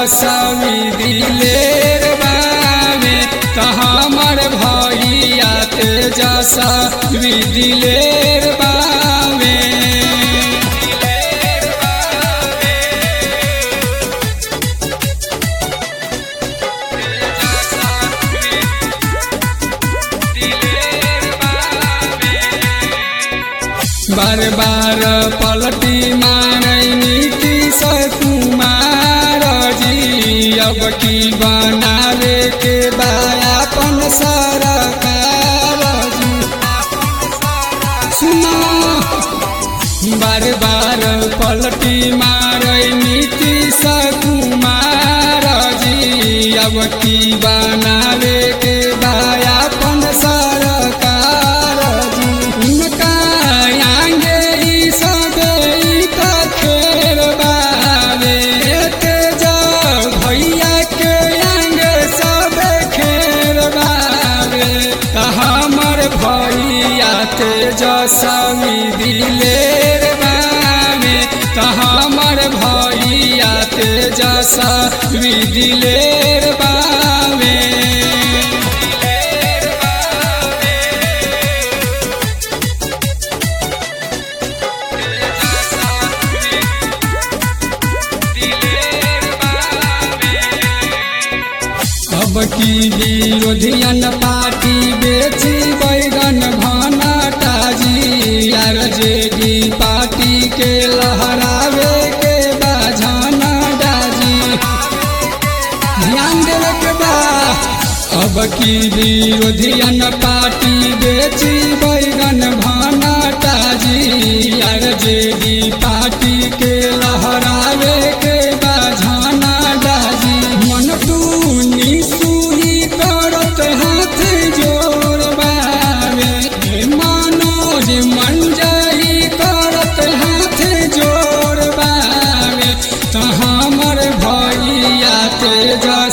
तेजस्वी दिलेर बावे त हमर भैया तेजस्वी दिलेर बावे बार बार पलटी मारै नीतीश कुमार जी अब की बनावे के बायापन सरकार जी सुना बार बार पलटी मारै नीतीश कुमार जी अब की बनावे के बायापन सरकार जी उनका आगे ई सबे ई त खेर बावे तेज भैया के आगे सबे खेर बावे त हमर भैया तेजस्वी दिलेर बावे त हमर भैया तेजस्वी दिलेर बावे अब की विरोधियन पार्टी बेची बैगन भनाटाजी आर जेडी पार्टी के लहरावे के बाझाना डाजी ध्यान देवे के बा अब की विरोधियन पार्टी बेची बैगन भनाटाजी आर जेडी पार्टी के लहरावे के बाझाना डाजी मन टूनी सुई करत हाथ जोर बावे हे मनोज मंजरी करत हाथ जोर बावे त हमर भैया तेजा